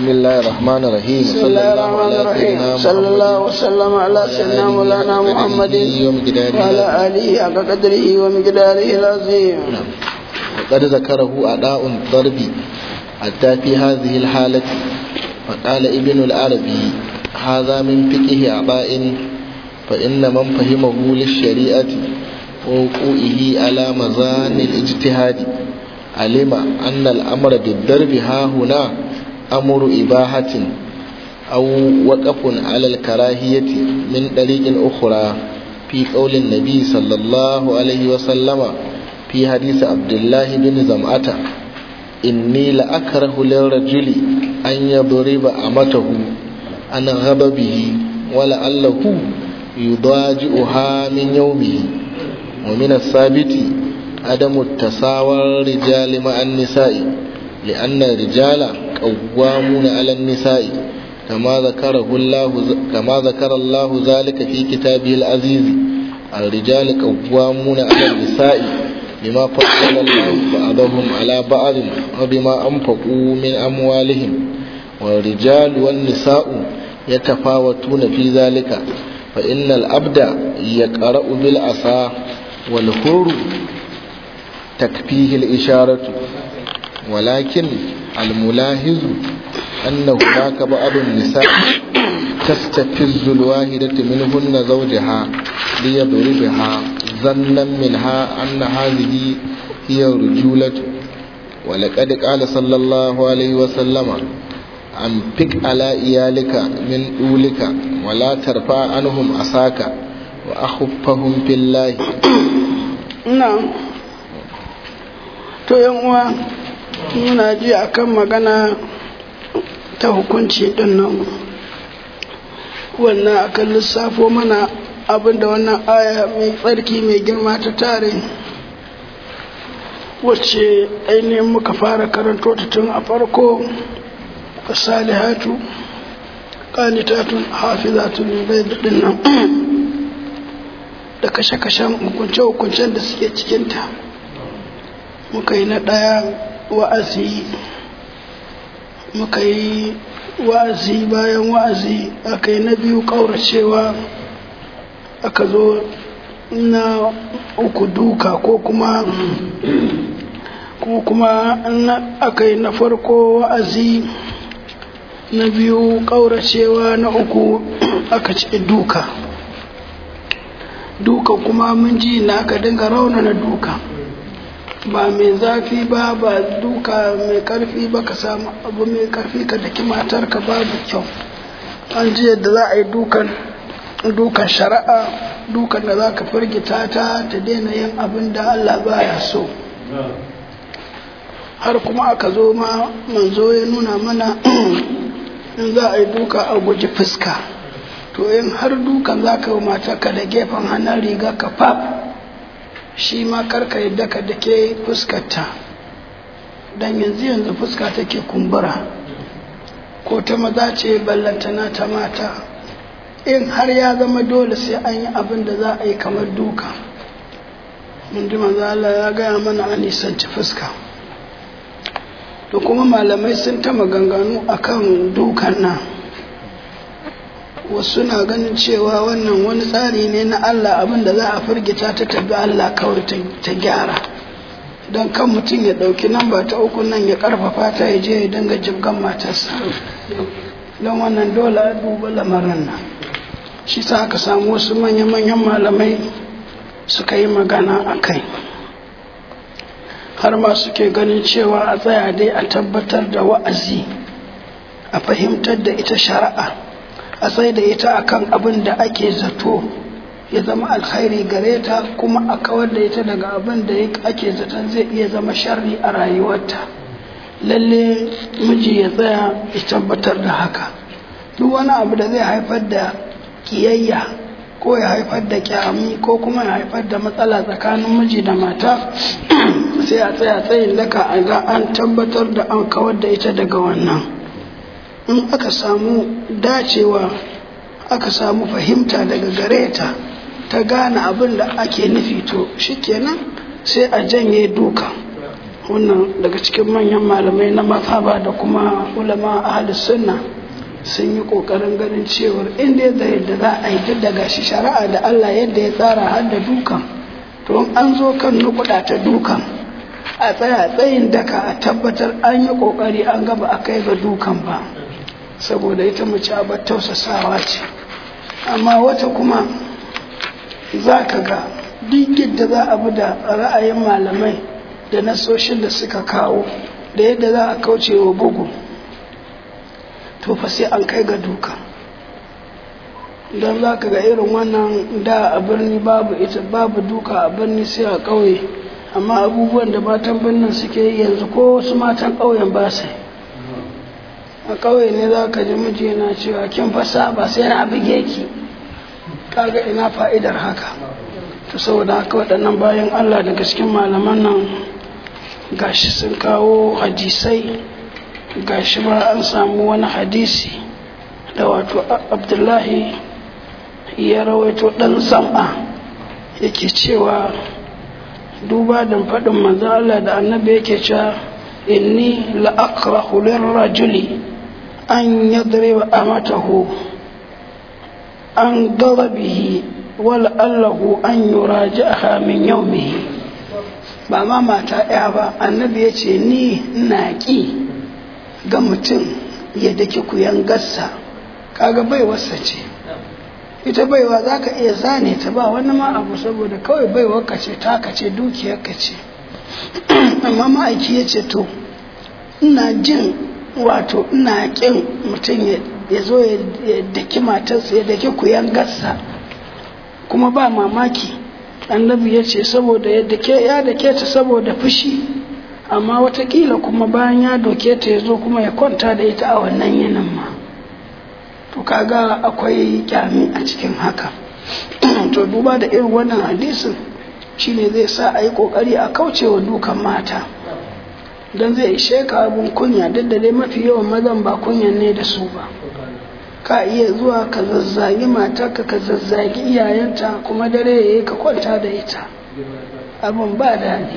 بسم الله الرحمن الرحيم بسم الله الرحمن الرحيم صلى الله وسلم على سيدنا مولانا محمد وعلى آله حق قدره ومقداره العظيم وقد ذكره أداء الضرب حتى في هذه الحالة فقال ابن العربي هذا من فقه أعضاء فإن من فهمه للشريعة ووقوعه على مزان الاجتهاد علم أن الأمر بالضرب ها هنا أمر إباحة أو وقف على الكراهية من طريق أخرى في قول النبي صلى الله عليه وسلم في حديث عبد الله بن زمعة إني لأكره للرجل أن يضرب أمته عن غضبه ولعله يضاجئها من يومه ومن الثابت عدم التساوى الرجال مع النساء لأن الرجال قوامون على النساء كما ذكره الله كما ذكر الله ذلك في كتابه العزيز الرجال قوامون على النساء بما فضل الله بعضهم على بعض وبما أنفقوا من أموالهم والرجال والنساء يتفاوتون في ذلك فإن الأبد يقرأ بالعصا والحر تكفيه الإشارة ولكن الملاحظ أن هناك بعض النساء تستفز الواحدة منهن زوجها ليضربها ظنا منها أن هذه هي الرجولة ولقد قال صلى الله عليه وسلم أنفق على إيالك من أولك ولا ترفع عنهم عصاك وأخفهم في الله na'am to yan uwa muna ji akan magana ta hukunci din nan wannan akan lissafo mana abinda wannan aya mai tsarki mai girma ta tare wacce ainihin muka fara karanto ta tun a farko salihatu qanitatun hafizatun bai din nan da kashe-kashen hukunce-hukuncen da suke cikinta muka yi na ɗaya wa'azi muka yi wa'azi bayan wa'azi aka yi na biyu ƙauracewa aka zo na uku duka ko kuma ko kuma aka yi na farko wa'azi na biyu ƙauracewa na uku aka ce duka duka kuma mun ji na aka dinga raunana duka ba mai zafi ba ba duka mai karfi ba ka samu abu mai karfi ka daki matarka babu kyau an ji yadda za a yi dukan dukan shari'a dukan da za ka firgita ta ta daina yin abin da Allah baya so har kuma aka zo ma manzo ya nuna mana in za a yi duka a guji fuska to in har dukan za ka yi matarka da gefen hannun riga ka fab shi ma karka yadda ka da ke fuskarta don yanzu yanzu fuska take kumbura ko ta maza ce ballantana ta mata in har ya zama dole sai an yi abin da za a yi kamar duka mun ji Allah ya gaya mana a nisanci fuska to kuma malamai sun ta maganganu akan dukan nan wasu na ganin cewa wannan wani tsari ne na Allah abinda za a firgita ta tabi Allah kawai ta gyara don kan mutum ya ɗauki namba ta uku nan ya ƙarfafa ta ya je ya dinga jibgan matarsa don wannan dole a duba lamarin nan shi sa aka samu wasu manya-manyan malamai suka yi magana a kai har ma suke ganin cewa a tsaya dai a tabbatar da wa'azi a fahimtar da ita shari'a a sai da ita akan abin da ake zato ya zama alkhairi gare ta kuma a kawar da ita daga abin da ake zaton zai iya zama sharri a rayuwarta lalle miji ya tsaya ya tabbatar da haka duk wani abu da zai haifar da kiyayya ko ya haifar da kyami ko kuma ya haifar da matsala tsakanin miji da mata sai a tsaya tsayin daka a ga an tabbatar da an kawar da ita daga wannan in aka samu dacewa aka samu fahimta daga gare ta ta gane abin da ake nufi to shikenan sai a janye duka wannan daga cikin manyan malamai na mazhaba da kuma ulama ahlus sunna sun yi kokarin ganin cewar inda da yadda za a yi duk da gashi shari'a da Allah yadda ya tsara har da dukan to an zo kan nukuda ta dukan a tsaya tsayin daka a tabbatar an yi kokari an gaba a kai ga dukan ba saboda ita mace abar tausasawa ce amma wata kuma za ka ga duk yadda za a bi da ra'ayin malamai da nasoshin da suka kawo da yadda za a kauce wa bugu to fa sai an kai ga duka don za ka ga irin wannan da a birni babu ita babu duka a birni sai a ƙauye amma abubuwan da matan birnin suke yi yanzu ko wasu matan ƙauyen ba sai a ƙauye ne za ka ji miji yana cewa kin fasa ba sai na bige ki kaga ina fa'idar haka to saboda haka waɗannan bayan Allah daga cikin malaman nan gashi sun kawo hadisai gashi ma an samu wani hadisi da wato abdullahi ya rawaito ɗan sam'a yake cewa duba da faɗin manzo Allah da annabi yake cewa inni la'akrahu lirrajuli an yadriba amatahu an ghadabihi wala allahu an yuraji'aha min yawmihi ba ma mata ɗaya ba annabi ya ce ni na ƙi ga mutum ya dake kuyan gassa kaga baiwarsa ce ita baiwa za ka iya zane ta ba wani ma abu saboda kawai baiwar ka ce taka ce dukiyar ka ce amma ma'aiki ya ce to ina jin wato ina ƙin mutum ya zo ya daki matarsa ya daki kuyan gassa kuma ba mamaki annabi ya ce saboda ya dake ta saboda fushi amma watakila kuma bayan ya doke ta ya zo kuma ya kwanta da ita a wannan yinin ma to kaga akwai kyami a cikin haka to duba da irin wannan hadisin shine zai sa a yi kokari a kaucewa dukan mata don zai ishe ka abin kunya duk da dai mafi yawan mazan ba kunyan ne da su ba ka iya zuwa ka zazzagi matarka ka zazzagi iyayenta kuma dare ya yi ka kwanta da ita abin ba daɗi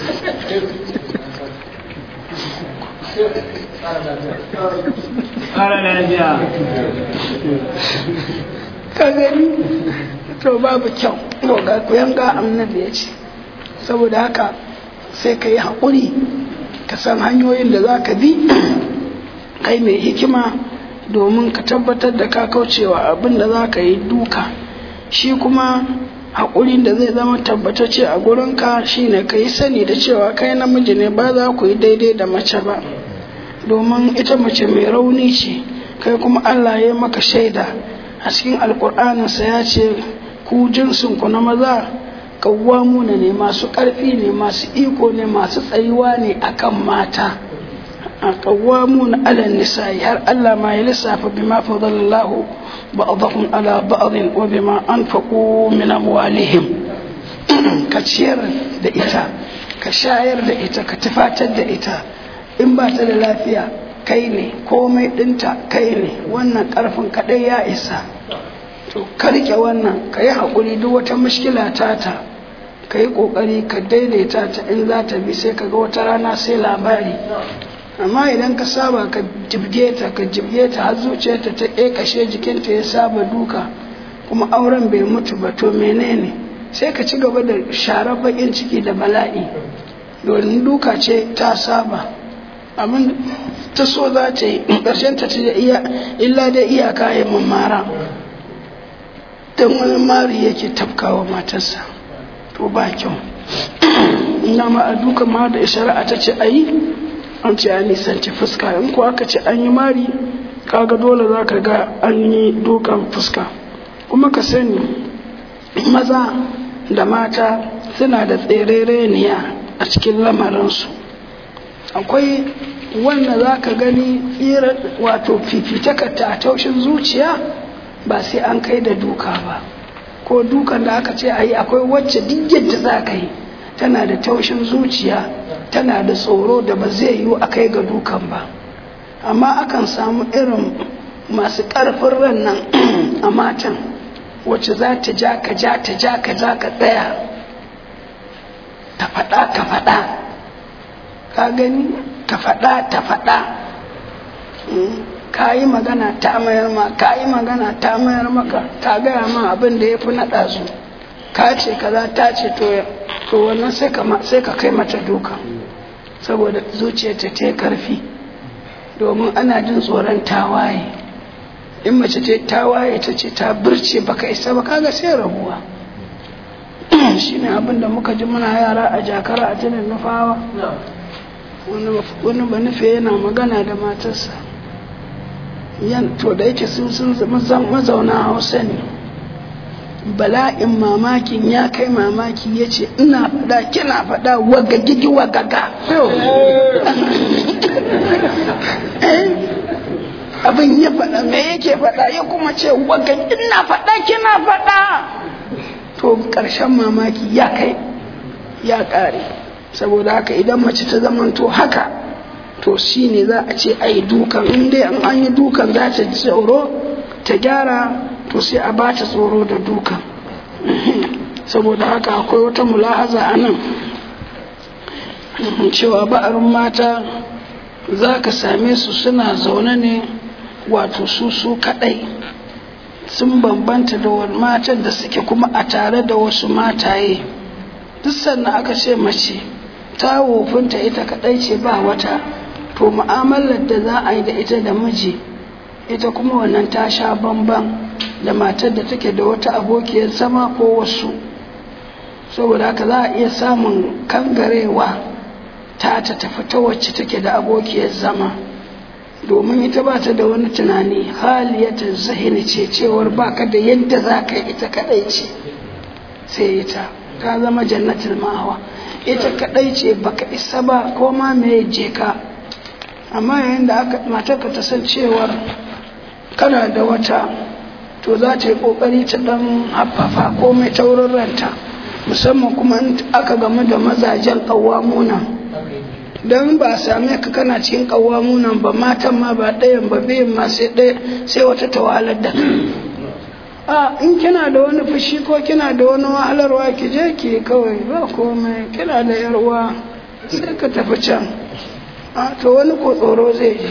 ka gani to babu kyau to ga kuyan ga annabi ya ce saboda haka sai ka yi haƙuri ka san hanyoyin da za ka bi kai mai hikima domin ka tabbatar da ka kaucewa abin da za ka yi duka shi kuma haƙurin da zai zama tabbatacce a gurinka shine ka yi sani da cewa kai namiji ne ba za ku yi daidai da mace ba domin ita mace mai rauni ce kai kuma allah ya maka shaida a cikin alƙur'aninsa ya ce ku jinsinku na maza kawwamuna ne masu ƙarfi ne masu iko ne masu tsayuwa ne akan mata a kawwamuna ala nisa'i har Allah ma ya lissafa bima fadalallahu ba'dahum ala ba'dhin wa bima anfaqu min amwalihim ka ciyar da ita ka shayar da ita ka tufatar da ita in ba ta da lafiya kai ne komai ɗinta kai ne wannan ƙarfin kaɗai ya isa to ka rike wannan ka yi haƙuri duk wata mushkila tata ka yi ƙoƙari ka daidaita ta in za ta bi sai ka ga wata rana sai labari amma idan ka saba ka jibge ta ka jibge ta har zuciyarta ta ƙeƙashe jikinta ya saba duka kuma auren bai mutu ba to menene sai ka ci gaba da share baƙin ciki da bala'i domin duka ce ta saba abin ta so za ta yi ƙarshen ta ce illa dai iyaka ya mamara don wani mari yake tafkawa matarsa to ba kyau ina ma a duka ma da shari'a ta ce a yi an ce a nisanci fuska in ko aka ce an yi mari kaga dole za ka ga an yi dukan fuska kuma ka sani maza da mata suna da tserereniya a cikin lamarinsu akwai wanda za ka gani tsira wato fifitakata a taushin zuciya ba sai an kai da duka ba ko dukan da aka ce a yi akwai wacce duk yadda za ka yi tana da taushin zuciya tana da tsoro da ba zai yiwu a kai ga dukan ba amma akan samu irin masu ƙarfin ran nan a matan wacce za ta ja ka ja ta ja ka ja ka tsaya ta faɗa ka faɗa ka gani ka faɗa ta faɗa ka yi magana ta mayar ma ka yi magana ta mayar maka ta gaya ma abin da ya fi naɗa su ka ce kaza ta ce to to wannan sai ka kai mata duka saboda zuciyarta ta yi karfi domin ana jin tsoron tawaye in mace ta tawaye ta ce ta birce baka isa ba kaga sai rabuwa shine abin da muka ji muna yara a jakara a tunan nufawa wani ba nufe yana magana da matarsa yan to da yake sun sun mazauna hausa ne bala'in mamakin ya kai mamaki ya ce ina faɗa kina faɗa wagagigi wagaga abin ya faɗa me yake faɗa ya kuma ce wagagigi ina faɗa kina faɗa to ƙarshen mamaki ya kai ya ƙare saboda haka idan mace ta zamanto haka to shi ne za a ce a yi dukan in dai an an yi dukan za ta ji tsoro ta gyara to sai a ba ta tsoro da dukan saboda haka akwai wata mulahaza a nan cewa ba'arin mata za ka same su suna zaune ne wato su su kaɗai sun bambanta da wani matan da suke kuma a tare da wasu mataye duk sannan aka ce mace ta wofinta ita kadai ce ba wata to mu'amalar da za a yi da ita da miji ita kuma wannan ta sha bamban da matar da take da wata abokiyar zama ko wasu saboda haka za a iya samun kangarewa ta ta tafi ta wacce take da abokiyar zama domin ita ba ta da wani tunani haliyatar zahini ce cewar baka da yadda za ka yi ita kadai ce sai ita ta zama jannatin ma'awa ita kadai ce baka isa ba ko ma me je ka amma yayin da aka matarka ta san cewar kana da wata to za ta yi kokari ta dan haffafa ko mai taurin ranta musamman kuma aka game da mazajen kawamunan don ba a same ka kana cikin kawamunan ba matan ma ba ɗayan ba biyan ma sai ɗaya sai wata tawalar da a in kina da wani fushi ko kina da wani wahalarwa ki je ki kawai ba komai kina da yarwa sai ka tafi can a to wani ko tsoro zai ji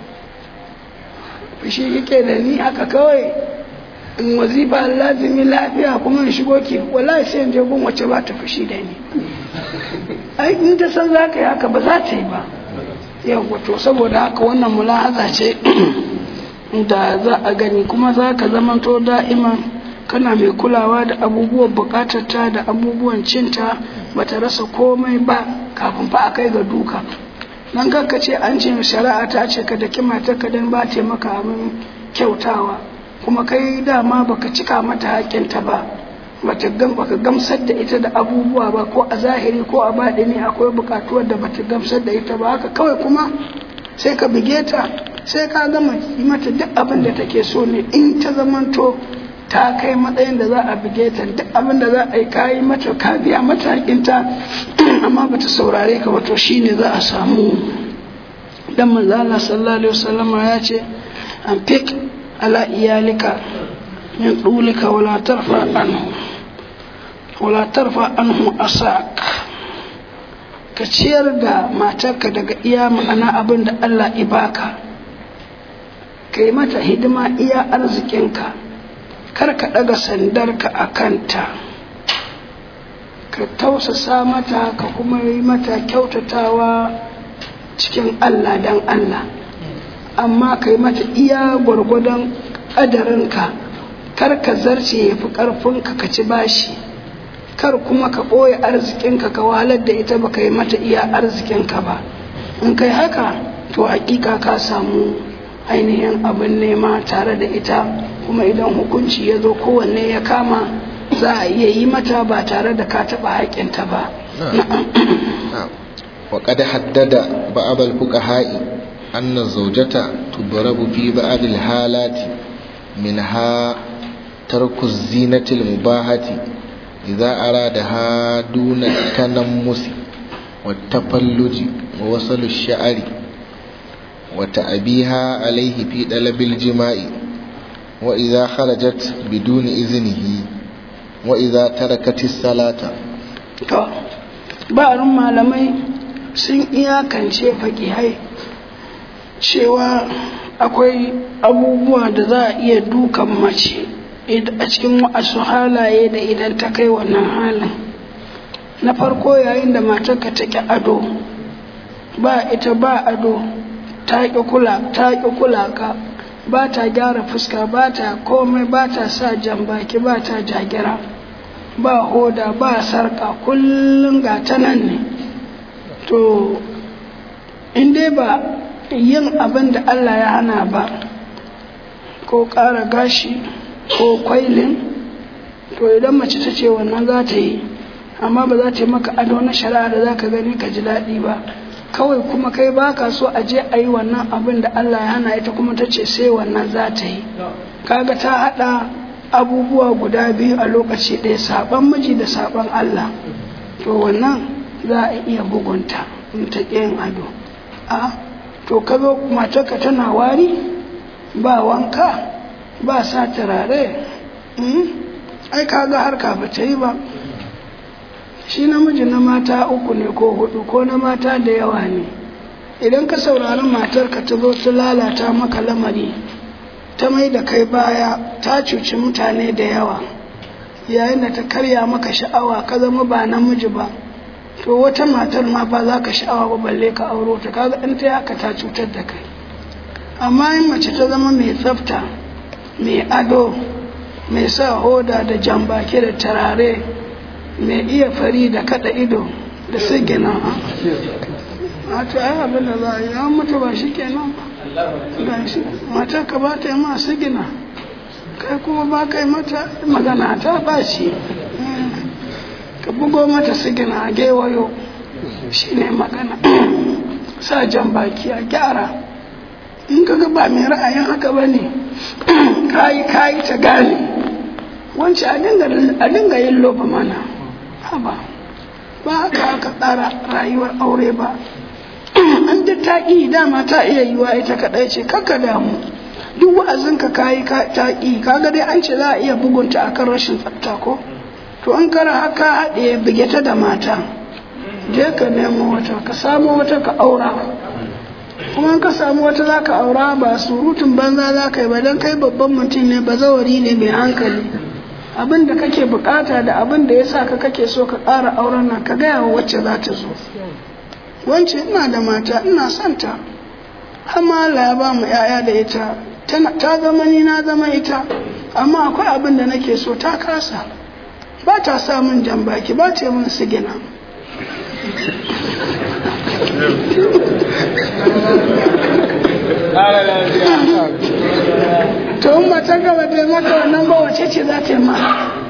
fushi kike da ni haka kawai in wazifa lazimi lafiya kuma in shigo ki wallahi sai in je gun wace ba ta fushi da ni ai in ta san za ka yi haka ba za ta yi ba yau to saboda haka wannan mulahaza ce da za a gani kuma za ka zamanto da'iman kana mai kulawa da abubuwan bukatarta da abubuwan cinta ba ta rasa komai ba kafin fa a kai ga duka nan ka ce an ce shari'a ta ce ka da kima ta ka dan ba ta maka abin kyautawa kuma kai dama baka cika mata haƙƙinta ba bata gam baka gamsar da ita da abubuwa ba ko a zahiri ko a baɗini akwai buƙatuwar da bata gamsar da ita ba haka kawai kuma sai ka bige ta sai ka gama yi mata duk abin da take so ne in ta zamanto ta kai matsayin da za a bige ta duk abin da za a yi kayi mata ka biya mata haƙinta amma bata saurare ka ba to shine za a samu dan manzo Allah sallallahu alaihi wasallama ya ce an fik ala iyalika min dulika wala tarfa anhu wala tarfa anhu asak ka ciyar da matarka daga iya ma'ana abin da Allah ibaka ka yi mata hidima iya arzikinka kar ka ɗaga sandarka a kanta ka tausasa mata ka kuma yi mata kyautatawa cikin Allah dan Allah amma ka yi mata iya gwargwadon ƙadarinka kar ka zarce ya fi ƙarfinka ka ci bashi kar kuma ka ɓoye arzikinka ka wahalar da ita baka yi mata iya arzikinka ba in kai haka to hakika ka samu ainihin abin nema tare da ita kuma idan hukunci ya zo kowanne ya kama za a iya yi mata ba tare da ka taɓa haƙinta ba وقد حدد بعض الفقهاء أن الزوجة تضرب في بعض الحالات منها ترك الزينة المباحة إذا أرادها دون التنمس والتفلج ووصل الشعر وتأبيها عليه في طلب الجماع وإذا خرجت بدون إذنه وإذا تركت الصلاة ba'arin malamai sun iyakance fakihai cewa akwai abubuwa da za a iya dukan mace a cikin wasu halaye da idan ta kai wannan halin na farko yayin da matarka ta ƙi ado ba ita ba ado ta ƙi kula ta ƙi kula ka ba ta gyara fuska ba ta komai ba ta sa jan baki ba ta jagira ba hoda ba sarka kullum ga ta nan ne to in dai ba yin abin da Allah ya hana ba ko ƙara gashi ko kwailin to idan mace ta ce wannan za ta yi amma ba za ta yi maka ado na shari'a da za ka gani ka ji daɗi ba kawai kuma kai ba ka so a je a yi wannan abin da Allah ya hana ita kuma ta ce sai wannan za ta yi kaga ta haɗa abubuwa guda biyu a lokaci ɗaya saɓan miji da saɓan Allah to wannan za a iya bugunta in ta yin ado a to ka zo matarka tana wari ba wanka ba sa turare ai kaga harka ba ta yi ba shi namiji na mata uku ne ko hudu ko na mata da yawa ne idan ka saurari matarka ta zo ta lalata maka lamari ta mai da kai baya ta cuci mutane da yawa yayin da ta karya maka sha'awa ka zama ba namiji ba to wata matar ma ba za ka sha'awa ba balle ka auro ta kaga in ta haka ta cutar da kai amma in mace ta zama mai tsafta mai ado mai sa hoda da jambaki da tarare mai iya fari da kada ido da sigina a to ai abin da za a yi an mutu ba shi kenan ba shi matar ka ba ta yi ma sigina kai kuma ba ka yi mata magana ta ba shi ka bugo mata sigina a gewayo shi ne magana sa jan baki a gyara in ka ga ba mai ra'ayin haka ba ne kayi kayi ta gane wancan a dinga yin loba mana haba ba haka aka tsara rayuwar aure ba an da ta ƙi dama ta iya yiwa ita kaɗai ce kaka damu duk wa'azin ka kayi ta ƙi kaga dai an ce za a iya bugunta akan rashin tsafta ko to an kara haka haɗe bige ta da mata je ka nemo wata ka samu wata ka aura kuma ka samu wata za ka aura ba surutun banza za ka yi ba don kai babban mutum ne ba zawari ne mai hankali abin da kake bukata da abin da ya sa ka kake so ka ƙara auren nan ka gaya wa wacce za ta zo wance ina da mata ina son ta amma Allah ya ba mu ‘ya'ya da ita ta zama ni na zama ita amma akwai abin da nake so ta kasa ba ta sa min jan baki ba ta min sigina to in ba ta gaba ta maka wannan ba wace ce za ta yi ma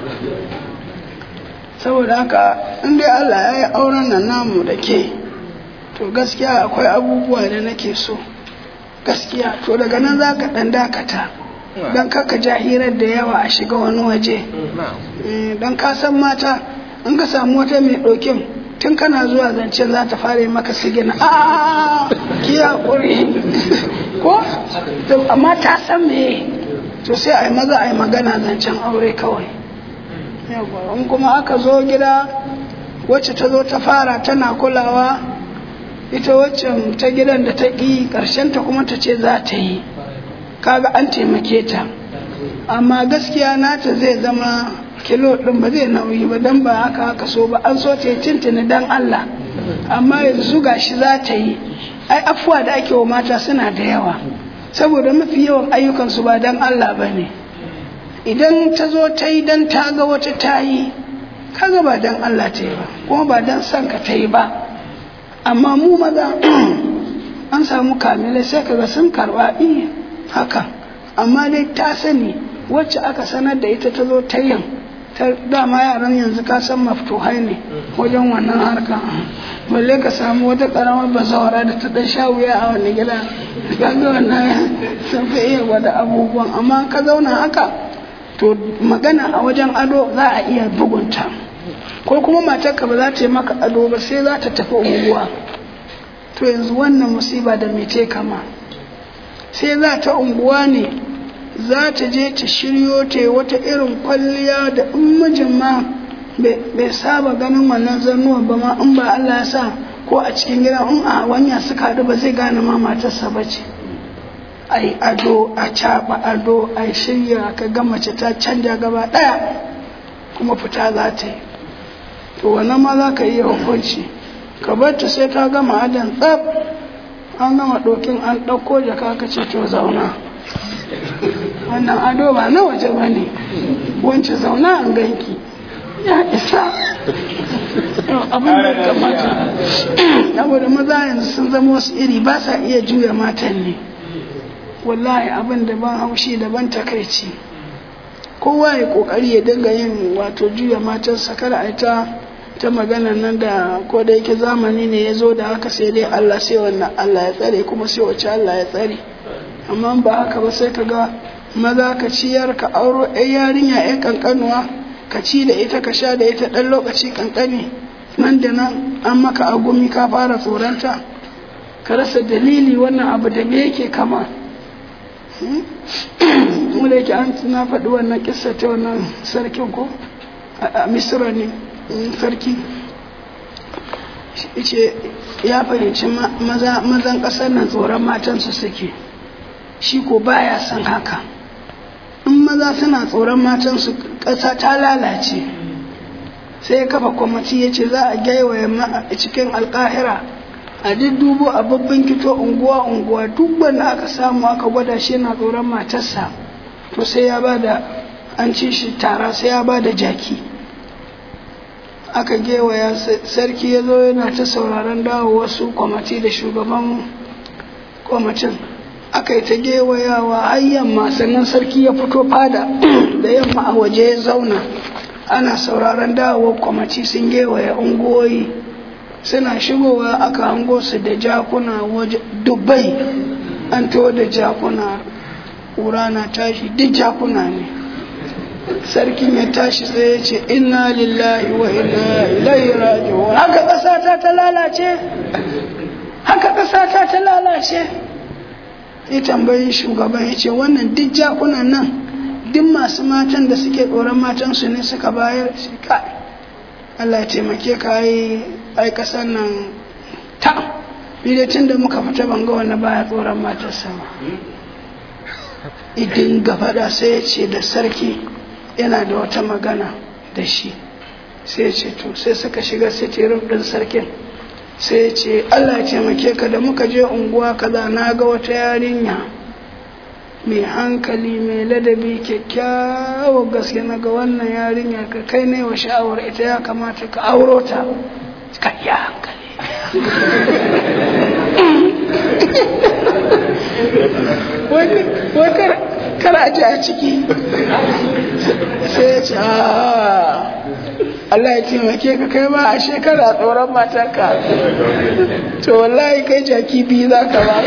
saboda haka in dai Allah ya yi auren nan namu da ke to gaskiya akwai abubuwa da nake so gaskiya to daga nan za ka ɗan dakata don kaka jahirar da yawa a shiga wani waje don ka san mata in ka samu wata mai ɗokin tun kana zuwa zancen za ta fara maka sigina a ki haƙuri ko amma ta san me to sai a yi maza a yi magana zancen aure kawai in kuma aka zo gida wacce ta zo ta fara tana kulawa ita waccan ta gidan da ta ƙi ta kuma ta ce za ta yi kaga an taimake ta amma gaskiya nata zai zama kilo ɗin ba zai nauyi ba don ba haka haka so ba an so ta yi tintini don Allah amma yanzu gashi za ta yi ai afuwa da ake wa mata suna da yawa saboda mafi yawan ayyukansu ba don Allah ba ne idan ta zo ta yi don ta ga wata ta yi kaga ba don Allah ta yi ba kuma ba don son ka ta yi ba amma mu maza an samu kamilai sai kaga sun karba iya haka amma dai ta sani wacce aka sanar da ita ta zo ta yin ta dama yaran yanzu ka san maftuhai ne wajen wannan harka balle ka samu wata karamar bazawara da ta dan sha wuya a wani gida kaga wannan sun fi iya gwada abubuwan amma ka zauna haka to magana a wajen ado za a iya bugunta ko kuma matarka ba za ta yi maka ado ba sai za ta tafi unguwa to yanzu wannan musiba da mece kama sai za ta unguwa ne za ta je ta shiryo ta wata irin kwalliya da in mijin ma bai saba ganin wannan zannuwa ba ma in ba Allah ya sa ko a cikin gida in a wanya suka haɗu ba zai gane ma matarsa ba ce ai ado a caɓa ado ai shirya ka ga mace ta canja gaba ɗaya kuma fita za ta yi to wannan ma za ka iya hukunci ka bar ta sai ta gama adan tsab an gama ɗokin an ɗauko jaka ka ce to zauna wannan ado ba na waje ba ne wance zauna an ganki ya isa abin da kamata saboda maza yanzu sun zama wasu iri ba sa iya juya matan ne wallahi abin da ban haushi da ban takaici kowa ya kokari ya dinga yin wato juya matarsa kada a ta ta magana nan da ko da yake zamani ne ya zo da haka sai dai Allah sai wannan Allah ya tsare kuma sai wace Allah ya tsare amma ba haka ba sai ka ga maza ka ciyar ka auro ɗan yarinya ɗan kankanuwa ka ci da ita ka sha da ita ɗan lokaci kankani nan da nan an maka agumi ka fara tsoronta ka rasa dalili wannan abu da me yake kama mu da yake an na faɗi wannan kissa ta wannan sarkin ko a misira ne sarki ce ya fahimci mazan ƙasar nan tsoron matansu suke shi ko baya son haka in maza suna tsoron matansu ƙasa ta lalace sai ya kafa kwamati ya ce za a gaiwaye cikin alkahira a duk dubo a babban kito unguwa unguwa duk wanda aka samu aka gwada shi yana tsoron matarsa to sai ya bada an ci shi tara sai ya bada jaki aka gewaya sarki ya zo yana ta sauraron dawo wasu kwamati da shugaban kwamitin aka yi ta gewayawa har yamma sannan sarki ya fito fada da yamma a waje ya zauna ana sauraron dawowar kwamati sun gewaya unguwoyi suna shigowa aka hango su da jakuna waje dubbai an to da jakuna ƙura na tashi duk jakuna ne sarkin ya tashi sai ya ce inna lillahi wa inna ilaihi raji'un haka ƙasa ta lalace haka ƙasa ta lalace ya tambayi shugaban ya ce wannan duk jakunan nan duk masu matan da suke tsoron matansu ne suka bayar shi kai Allah ya taimake ka yi ai kasar nan ta tun da muka fita ban ga wani baya tsoron matarsa ba idin faɗa sai ya ce da sarki yana da wata magana da shi sai ya ce to sai suka shiga sitirin ɗin sarkin sai ya ce Allah ya taimake ka da muka je unguwa kaza na ga wata yarinya mai hankali mai ladabi kyakkyawa gaske na ga wannan yarinya ka kai ne wa sha'awar ita ya kamata ka auro ta ka ya hankali wai kar a ji a ciki sai ya ce Allah ya taimake ka kai ba a shekara tsoron matarka to wallahi kai jaki biyu za ka ba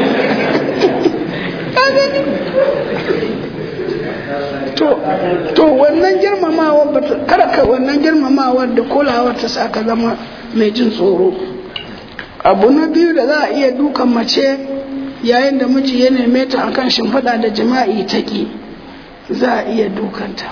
to wannan girmamawar kada ka wannan girmamawar da kulawar ta sa ka zama mai jin tsoro abu na biyu da za a iya dukan mace yayin da miji ya neme ta akan shimfiɗa da jima'i ta ƙi za a iya dukanta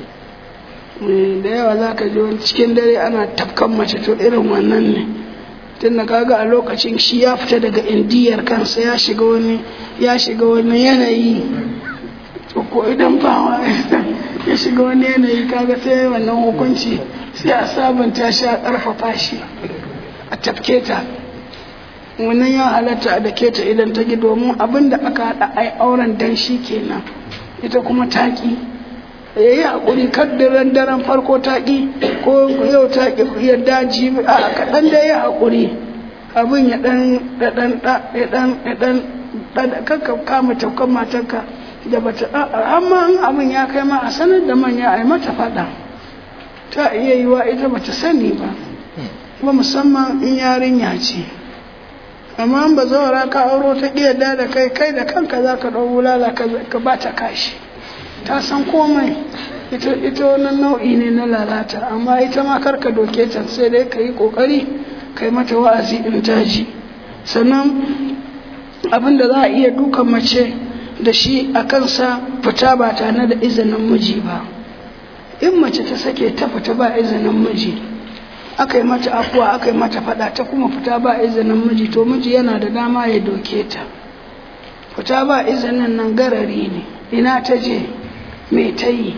da yawa za ka ji wani cikin dare ana tafkan mace to irin wannan ne tun da kaga a lokacin shi ya fita daga indiyar kansa ya shiga wani ya shiga wani yanayi ko idan bawa ya shiga wani yanayi kaga sai wannan hukunci sai a sabunta shi a ƙarfafa shi a tafke ta wannan ya halatta a dake ta idan ta gi domin abin da aka haɗa ai auren dan shi kenan ita kuma taƙi ya yi haƙuri kaddiran daren farko taƙi ko yau taƙi yadda jibi a kaɗan da ya haƙuri abin ya ɗan ɗan ɗan ɗan ɗan kakka kama taukan matarka da bata amma in abin ya kai ma a sanar da manya a yi mata faɗa ta iya yi wa ita bata sani ba kuma musamman in yarinya ce amma ba zawara ka auro ta yadda da kai kai da kanka za ka ɗau wulala ka ba ta kashi ta san komai ita wannan nau'i ne na lalata amma ita ma karka doke ta sai dai ka yi ƙoƙari ka yi mata wa'azi in taji sannan abin da za a iya dukan mace da shi a kansa fita ba tare da izinin miji ba in mace ta sake ta fita ba izinin miji aka yi mata afuwa aka yi mata fada ta kuma fita ba izinin miji to miji yana da dama ya doke ta fita ba izinin nan garari ne ina ta je me ta yi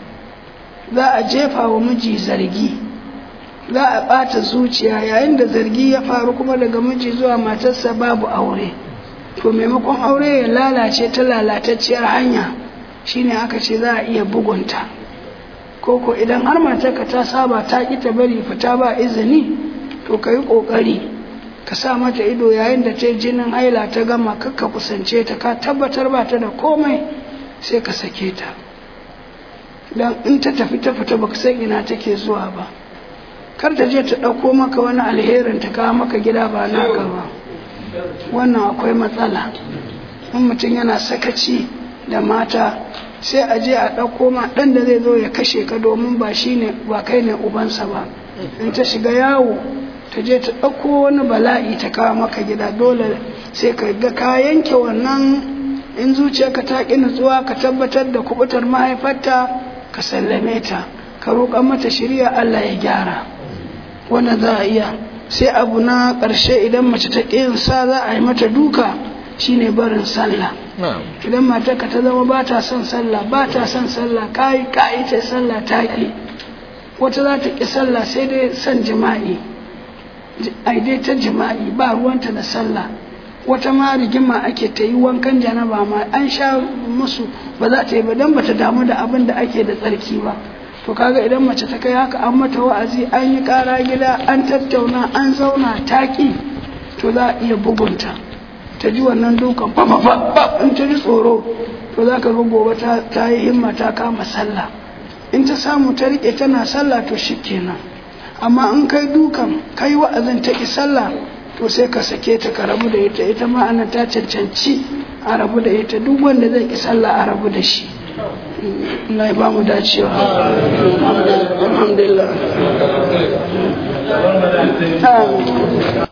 za a jefa wa miji zargi za a ɓata zuciya yayin da zargi ya faru kuma daga miji zuwa matarsa babu aure to maimakon aure ya lalace ta lalatacciyar hanya shine aka ce za a iya bugunta koko idan har matarka ta saba ta ƙi ta bari fita ba izini to ka yi ƙoƙari ka sa mata ido yayin da ta yi jinin haila ta gama kakka kusance ta ka tabbatar ba ta da komai sai ka sake ta don in ta tafi ta fita baka san ina take zuwa ba kar ta je ta ɗauko maka wani alherin ta kawo maka gida ba naka ba wannan akwai matsala in mutum yana sakaci da mata sai a je a ɗauko ma ɗan da zai zo ya kashe ka domin ba shi ne ba kai ne ubansa ba in ta shiga yawo ta je ta ɗauko wani bala'i ta kawo maka gida dole sai ka ga ka yanke wannan in zuciyarka ta ƙi nutsuwa ka tabbatar da kubutar mahaifarta ka sallame ta ka roƙa mata shirya Allah ya gyara wanda za a iya sai abu na ƙarshe idan mace ta ƙi sa za a yi mata duka shine barin sallah idan matarka ta zama ba ta son sallah ba ta son sallah kayi kayi ta sallah ta ƙi wata za ta ƙi sallah sai dai son jima'i ai dai ta jima'i ba ruwanta da sallah wata ma rigima ake ta yi wankan janaba ma an sha musu ba za ta yi ba don ba ta damu da abin da ake da tsarki ba to kaga idan mace ta kai haka an mata wa'azi an yi kara gida an tattauna an zauna taƙi to za a iya bugunta ta ji wannan dukan fa in ta ji tsoro to za ka ga gobe ta yi himma ta kama sallah in ta samu ta riƙe tana sallah to shikenan amma in kai dukan kai wa'azin ta ki sallah to sai ka sake ta ka rabu da ita ita ma ana ta cancanci a rabu da ita duk wanda zai ki sallah a rabu da shi Allah ya ba mu dacewa alhamdulillah